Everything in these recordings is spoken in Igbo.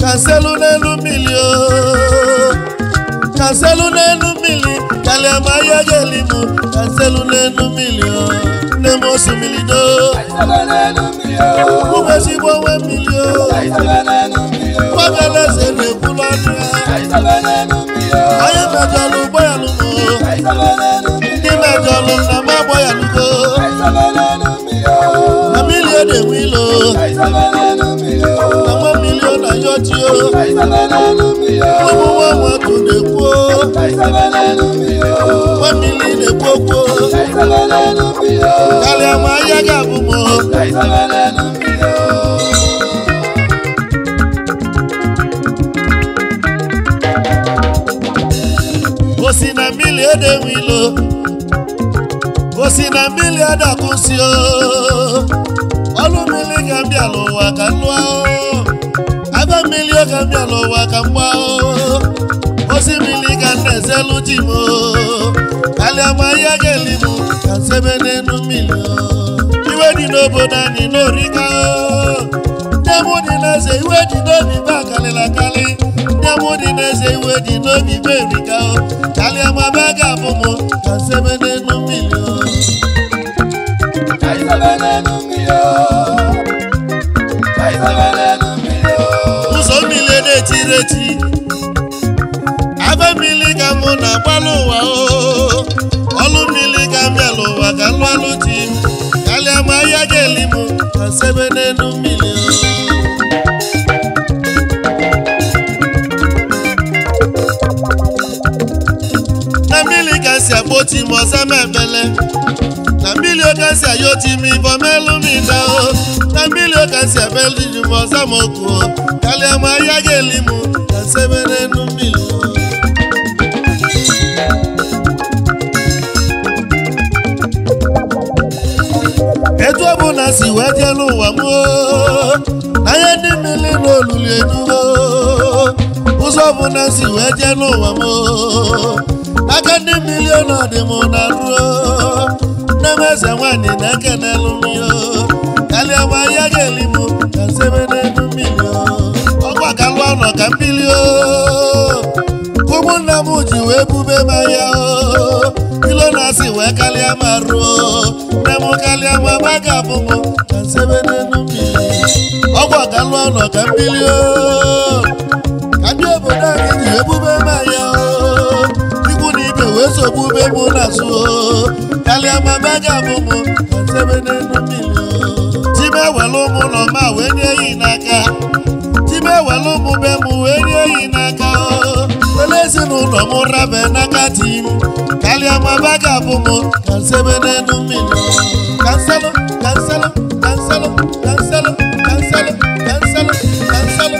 kanselu n'elu mmiri o kanselu n'elu mmiri kalịa ma ya ga-eli m kanselu n'elu mmiri o nne m osimiri do ụmụ ezigbo onwe mmiri o nwagaleze na-ekwulu ọnụ ya onye mejọlụ ụgbọ ya lụgo ndị mejọlụ na m agbọ ya lụgo na mmiri ọ na-enwe ilo na nwa mmiri ọ na-ayọ chi o ụmụ nwa nwatụ na-ekwu o nwa mmiri na-ekwu okwu o karịa ma ahịa ga-abụ m o osi na mmiri edewe ilo osi na mmiri adakwụsị o ọlụ mmiri ka m bịa n'ụwa ka m lụọ o aba mmiri o ka m bịa n'ụwa ka m gbaa o osi mmiri ka m na-ezelu ji m o kalịa ma ahịa ga-eli m ka m sebe n'elu mmiri o iwe dị n'obodo anyị n'orika o nne m dị n'eze iwe dị n'obi ba karịrị akarị nne m dị n'eze iwe dị n'obi ba erika o karịa ma be ga-abụ m ka m sebe n'elu mmiri o ụzọ mmiri na-etiri eti abe mmiri ka mụ na-agbalụ ụwa o ọlụ mmiri ka m bịala ụwa ka m lụalụ ji m kalịa ma ahịa ga-eli m ka sebe n'elu mmiri na mmiri ka si akpọti m ọza m ebele na mmiri oka si ayọti m ibọ melu m ida o na mmiri oka si abelu ji m ọza m oku o kalịa ma ahịa ga-eli m ka sebe n'elu mmiri o etu ọbụla si wee jee n'ụwa m oo, anya ndị mmiri n'olulu enugo ụzọ ọbụla si wee jee n'ụwa m oo, aka ndị mmiri ọnọdụ m na ruo nne m eze nwanyị na-eke n'elu mmiri oo, kalịa ma ya ga-eli m ka sebe n'elu mmiri oo. ọkwa ka lụọ nọ ka mmiri oo. ụmụnna m ji wee bube m ahịa oo. ilo na-asị wee kalịa ma ruo nne m kalịa ma ma ga-abụ m ka nsebe n'elu mmiri ọgwụ ka lụọ nọ ka mmiri oo. ka ndị obodo anyị ji ebube m ahịa oo. ikwu na ibe wee sogbube m n'azụ oo. kalịa ma ma ga-abụ m ka nsebe n'elu mmiri oo. ji m ewelu ụmụ ụlọ ma wee nye ya n'aka Chibe ewelu ụmụ be m wee nye eyi n'aka o wele ezinụlọ m rabe n'aka di m kalịa ma ba ga-abụ m ka nsebe n'elu mmiri kanselụ kanselụ kanselụ kanselụ kanselụ kanselụ kanselụ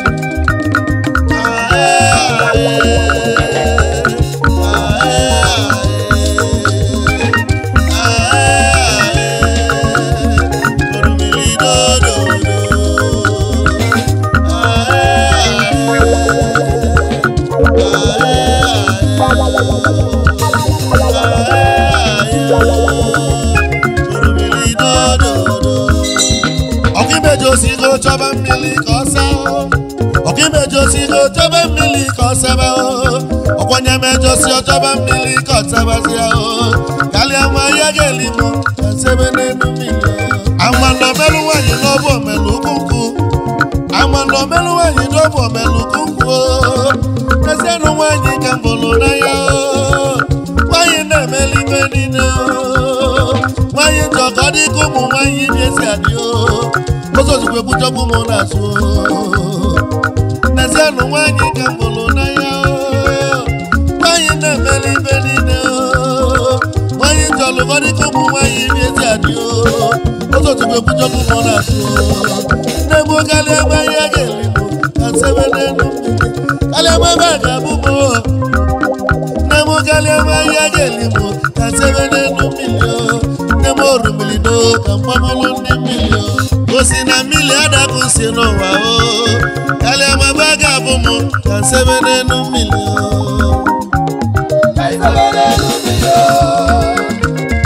ọkaimejiosigo chọba mmiri ka ọ saa ọkaimejiosigo chọba mmiri ka ọ saba ọkwanye mejosi ọchọba mmiri ka ọ sabazia kalịa nwa ya ga-eli m ka sebe n'elu mmiri amanọ melụ nwaanyị n'ọbụ omelu ukwu amanọ melụ nwaanyị n'ọbụ omelu ukwu ezienụ nwaanyị ka m bụrụ n'anya nwaanyị na-emeli ibe niile nwaanyị njọ ka ọ dị ka ụmụ nwaanyị na-esi adị ụzọ ozugbo ebuchọkwu m n'azụ n'ezienụ nwaanyị ka m bụrụ n'anya nwaanyị na-emeli ibe niile nwaanyị njọ lụ ka ọ dị ka ụmụ nwaanyị na-esi adị ụzọ ozugbo ebuchọkwu m n'azụ nne m kalịa ebe ahịa ga-eli m ka sebe n'elu mmiri kalịa ebe ebe a ga-abụ m nne m kalịa ebe ahịa ga-eli m ka sebe n'elu mmiri nne m orumili do ka mgbamụlụ ndị mmiri osi na mmiri adapụ si n'ụwa o kalịa ma ebe a ga-abụ m ka sebe n'elu mmiri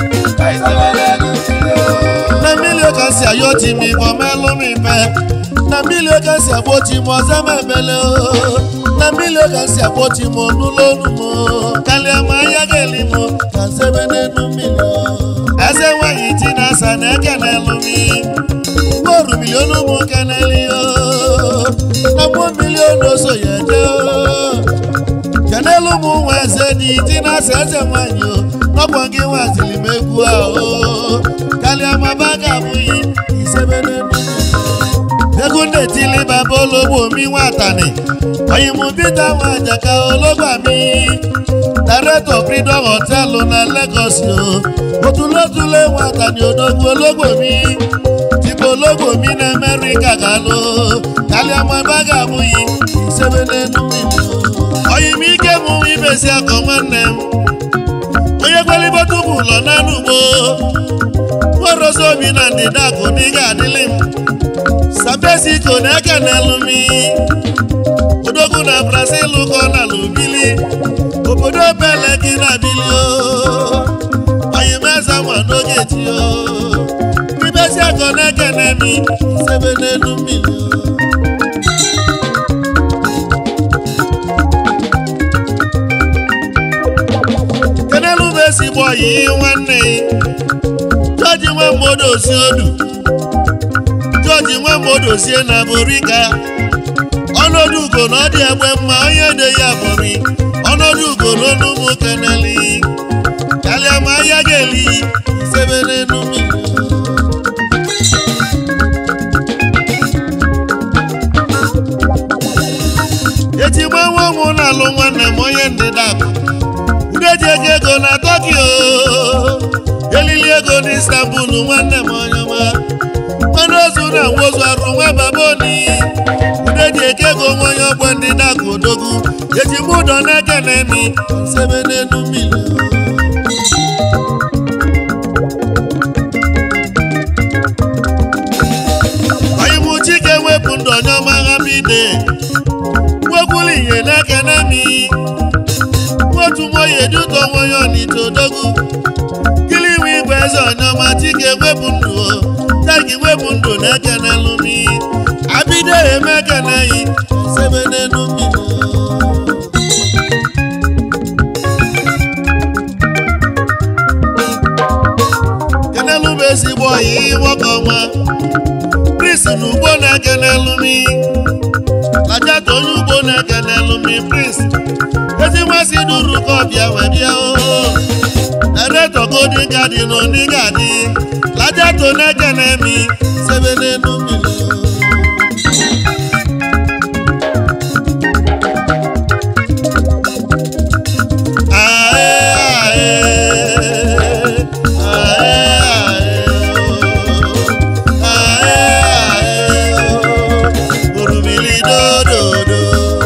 na mmiri ka si ayọ ti m ibọ melụ m ife na na mmiri oge si agbochi m ọzọ m ebele o na mmiri oge si agbochi m n'ụlọ onu m karịa ma anya ga-eli m ka nsebe n'elu mmiri o eze nwanyị ti na asa na eke na-elu mi mgboru milion ụmụ keneli o na mgbo milion oso ya eje o kenelu ụmụ nwa eze dị ti na asa eze nwanyị o n'ọkwa gị nwaziri m egwu a o karịa ma ba ga-abụghị isebe n'elu mmiri egwu na-etili baba ologbo mi nwatani oyimubita nwajaka ologba mi director freedom hotel na Lagos o otulotule nwatani odogwu ologbo mi tikpo ologbo mi na America galụ kaliamaba ga-abụghị isebe n'elu mmiri o oyim ike mụ ibesi akọ nwanne m onye kwelibota ụmụ ụlọ n'anụ ugbo nwerozi obi na ndịda akụ n'ịga adịlị m sabesiko na-eke n'elu mi odogwu na brazil kọ na lubili obodo bele gị na bili o oyimeze nwa n'oge ti o ribesi akọ na-eke n'emi sebe n'elu mmiri o kenelu bụ ezigbo oyi nwanne jọji nwa mmadụ osi odu jọji nwa mmadụ osie na borika ọnọdụ ugo na ọ dị egbe mma onye de ya bụri ọnọdụ ugo n'onu ụmụ keneli kalịa ma ahịa ga-eli isebe n'elu mmiri eji gba nwa ụmụ na-alụ nwanne m onye ndịda akụ ndị eji ego ego na Tokyo elili ego na Istanbul nwanne m onye ọma nwanne ozu na nwozu arụ nwa baboni ndị eji eke ego nwa onye ọgbọ ndị na-akụ odogwu eji m ụdọ na-eke na emi sebe n'elu mmiri onye m chike wepụ ndụ onye ọma ghamide nwekwuru ihe na-eke na emi otu nwoye eduto nwoye onite odogwu kili iwe igwe eze ọnyọma chike wepụ ndụ o tagi wepụ ndụ na-eke n'elu mi abido eme ekeneghị sebe n'elu mmiri kenelu bụ ezigbo ọyị nwoke ọma pris na ugbo na-eke n'elu mi lajata onye ugbo na-eke n'elu mi pris ezi nmasị duru ka ọbịa wee bịa oo ereto godi gadi na oni gadi lajato na-eke na-emi sebe n'elu mmiri Orumili dododo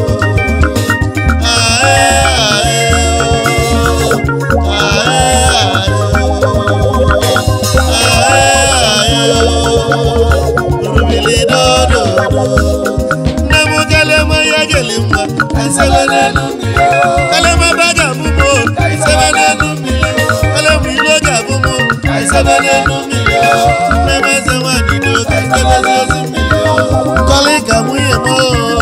nne m kelema ya geli mma esebe n'elu mmiri kelema ba ga-abụmo esebe n'elu mmiri kelema ilo ga-abụmo esebe n'elu mmiri nne m eze nwanyị do ka esebezi ozi mmiri kọlị ka nwunye m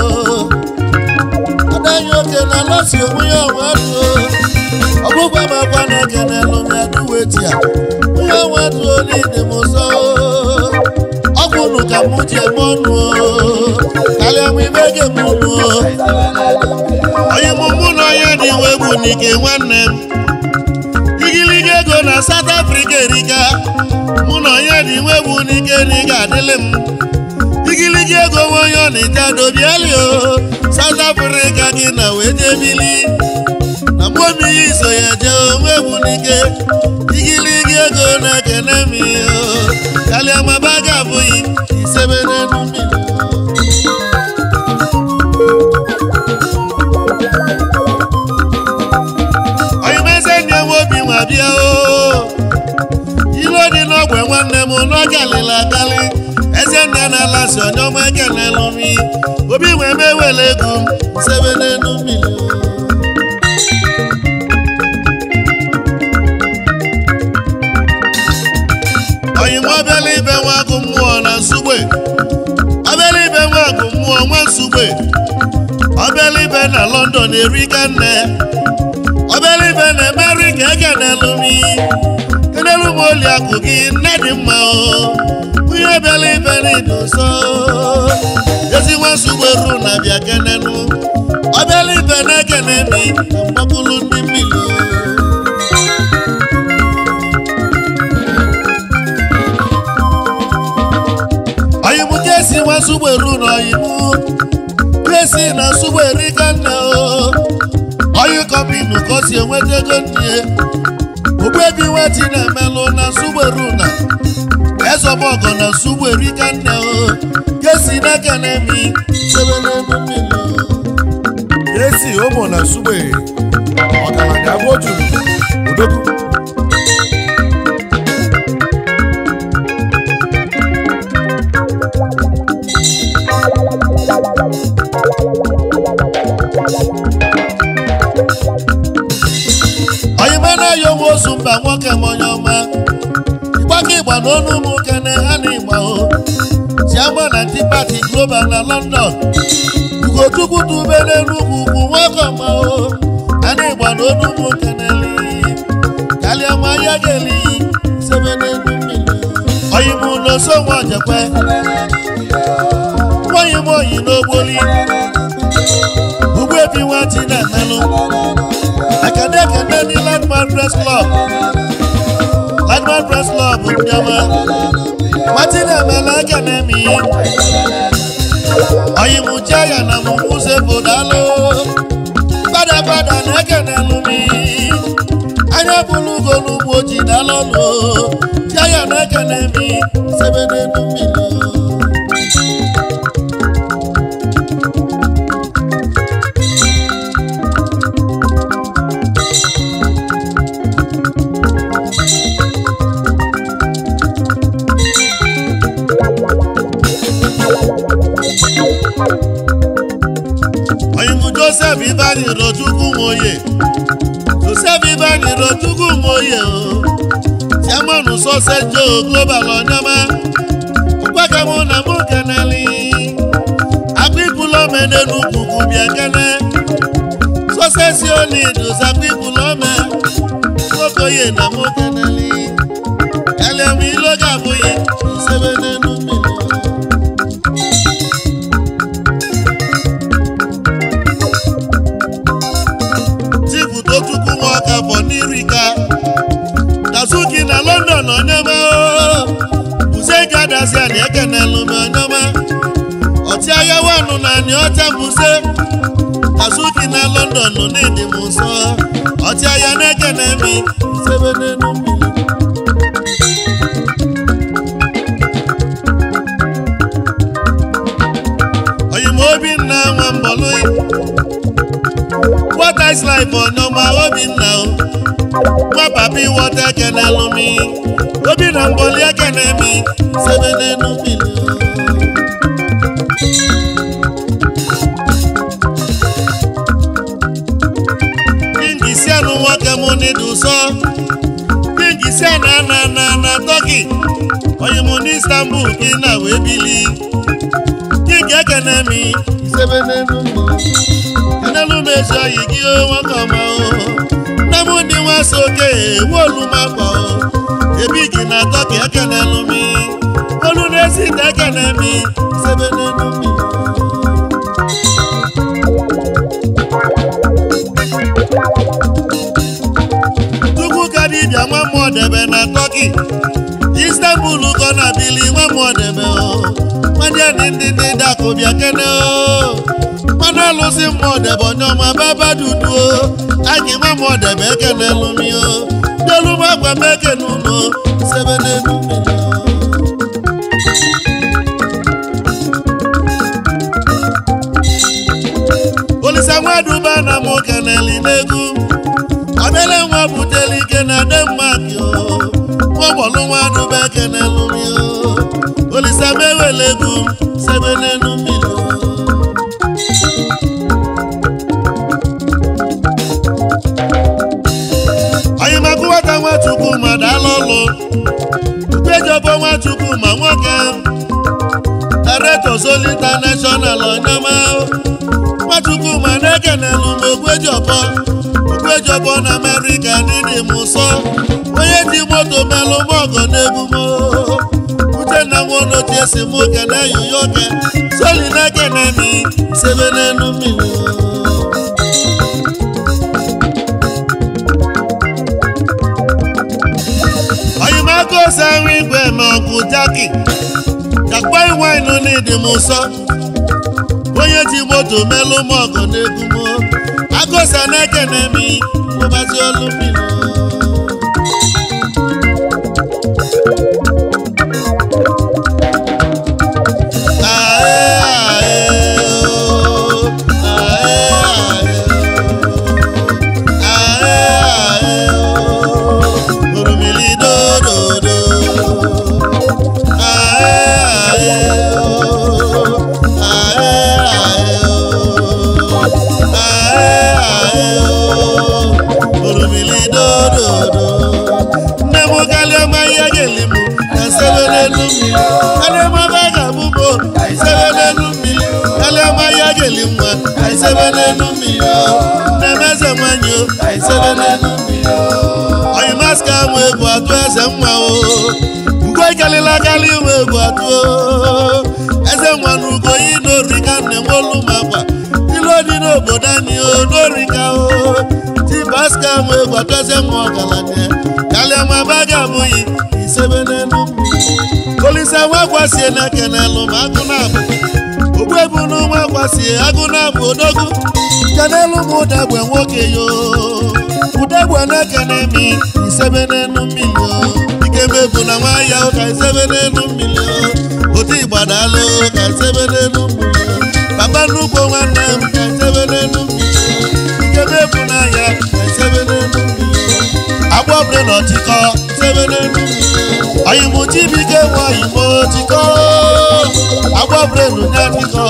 adaghị oke na lọsi onwe ya ọnwa duo ọgbụgba m akwa na-eke n'elu m ya duweti a onye ọnwa duo n'ide m ụzọ ọgwụ nụ ka mụ ji eme ọnụ karịa m ime ge m nụ onye mụ mụ na onye dị iwe bụ n'ike nwanne m igiliga ego na South Africa erika mụ na onye dị iwe bụ n'ike na ị ga-adịlị m igiligi ego nwe onye ọ na-eje adobiali o South Africa gị na wee jee bili na mgbe omiyi so ya jee onwe bụ n'ike igiligi ego na-ekene m o kalịa maba ga-abụghị isebe n'elu mmiri oyimeze ndị enwe obi nwa bịa o ilo dị n'ogwe nwanne m n'oge alịla akalị eze nne na-ala si onye ọma ekenelu mi obi wee mewele ego m sebe n'elu mmiri oyim obele ibe nwa agụ mmụọ na nsugbe obele ibe nwa ife na london erika nne obere ife na amerika ekenelu m kenelu m oli akụ gị nne dị mma o onye bịara ife n'ịdị nsọ ezigbo nsogbu eru na bịa kenenu obere ife na-ekene mi na mgbakulu ndị mmiri oyimu kesi nwa nsogbu eru na oyimu kesi na nsogbu erika nne o oyi kọmpinu ka o si enweta ego nne ogbebi nweti na-emelụ na nsogbu eru na ezọbọgọ na nsogbu erika nne o kesi n'aka na-emi sebe n'elu mmiri esi ụmụ na sugbe ọgaranya bụ ojuru odogwu oyima na-ayọ onwe ozu mba nwoke m onye ọma ịgbaka ịgba n'ọnụ ụmụ kene ha na ịgba o chiama na ndị pati global na london ugochukwu dube n'enugwu ugwu nwoke ọma o ha na ịgba n'ọnụ ụmụ keneli kalịa ma ya geli sebe n'elu mmiri oyimu n'oso nwa ojekwe nwayi m oyi n'ogboli ugbu ebi nwati na-emelụ akade akade ní landmark press club landmark press club ndị ọma nwati na-emela akademi oyimuche ya na mụmụze bodalo fadafada na ekenelu mi anya bụrụ ugo n'ugbo ji dalọlụ jaya na ekenemi sebe n'elu mmiri oyimu joseph ibani rochukwu nwoye joseph ibani rochukwu nwoye o chairman sọsẹ jo global ọnyọma mgbakemụ na mụ keneli akpịpụlọme n'enugwu bịa kene sọsẹ si oni dosa akpịpụlọme nwokoye na mụ keneli elemu iloga abụghị isebe n'enu mmiri chifu tochukwu nwoke bụ n'irika dazuki na london onyema buze gadazia na ekenelu m onyema ọchịagha wanụ na ani ọcha buze dazuki na london n'ịdị m nsọ ọchịagha na-ekene mi sebe n'elu mmiri oyima obinna nwa mbọlụ what is life ọnyọma obinna o nwa papi wọta ekenelu mi obinna mbọli ekene mi sebe n'elu mmiri kingi si anụ nwoke m n'ịdị ụsọ kingi si ana na na na tọki onye mụ n'istanbul gị na wee bili kingi ekene mi sebe n'elu mmiri enelu m ezi oyi gị o nwoke ọma o nne m ndị nwa so oke ewu olu m akwa o ebi gị na tọki ekenelu mi olu na-esi ite ekene mi sebe n'elu mmiri Chukwu ka dibịa nwa mmụọ debe na tọki istanbul kọ na bili nwa mmụọ debe o nwadị ndị ndị ndị dakụ bịa kene o mmanụ alụsị mmụọ debe onye ọma baba dudu o anyị nwa mmụọ debe ekene lụmi o delu m agwa m ekene unu sebe n'elu mmiri o. olisa nwaduba na mụ keneli n'egwu obele nwa buteli ike na denmark o nwagbọlụ nwaduba ekenelu mi o olisa mewele egwu sebe n'elu mmiri o onyemakụ nwata nwachukwu ma dala ọlụ ukejobo nwachukwu ma nwoke director Zoli international onyema nwachukwu ma na-ekenelu m ogwejọbọ ogwejọbọ na amerịka n'ịdị m ụsọ onye ji moto melụ m ọgọ n'egwu m uchenna nwonochie si m kene yoyoke soli na-ekene mi sebe n'elu mmiri oyimaka ose ahụ igwe ma ọgụ jaki jakpa iwainu n'ịdị m ụsọ onye ji moto melụ m ọgọ n'egwu m agụsa na-ekene mi mụbazi olu mmiri nne m kalịọma ihe ga-eli m na sebe n'elu mmiri kalịọma ba ga-abụ m sebe n'elu mmiri kalịọma ihe ga-eli nwa sebe n'elu mmiri nne m eze nwanyị o sebe n'elu mmiri oyimaska mụ egwu atụ eze nwa o ugo ikalịla kalị nwe egwu atụ o eze nwa na ugo yi n'orika nne m olu m akwa ilu dị n'obodo anyị o n'orika o tibaska mụ egwu atụ eze nwa ọgaranya kalịọma ba ga-abụghị isebe n'elu mmiri olise nwa gwasie na kenelu ma agụ na-abụ ogbu ebu n'ụmụ gwasie agụ na-abụ odogwu kenelu m ụdagbe nwoke yo ụdagbe na-ekene mi isebe n'elu mmiri o ike mebu na nwa ya ka isebe n'elu mmiri o otu igbadalụ ka isebe n'elu mmiri o papa nnukwu nwanne m ka isebe n'elu mmiri o ike mebu na ya ka isebe n'elu mmiri o agbọbre na ọchịkọ isebe n'elu mmiri o oyimụ chibike nwa oyimụ chịkọ agbọbre na ụnya chịkọ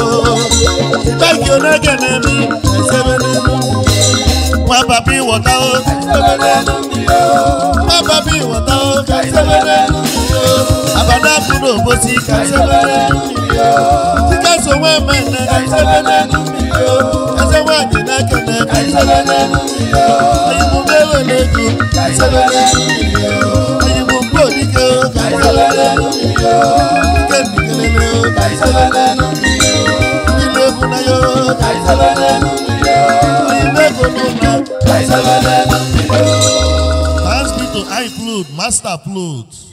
ibagi onegene mi ka isebe n'elu mmiri o nwa papa ịwọta o ka isebe n'elu mmiri o nwa papa ịwọta o ka isebe n'elu mmiri o abada pụrụ obosi ka isebe n'elu mmiri o dịka so nwa mmemme ka isebe n'elu mmiri o eze nwaanyị na-ekene ka isebe n'elu mmiri o oyimụ mewele ego ka isebe n'elu mmiri o oyimụ mkpodike o ka isebe n'elu mmiri o ike ndikelele o ka isebe n'elu mmiri o ndị na-ebu na ya o ka isebe n'elu mmiri o oyimụ ego n'ụlọ ka isebe n'elu mmiri o Thanks be to iFlood, Master Flood.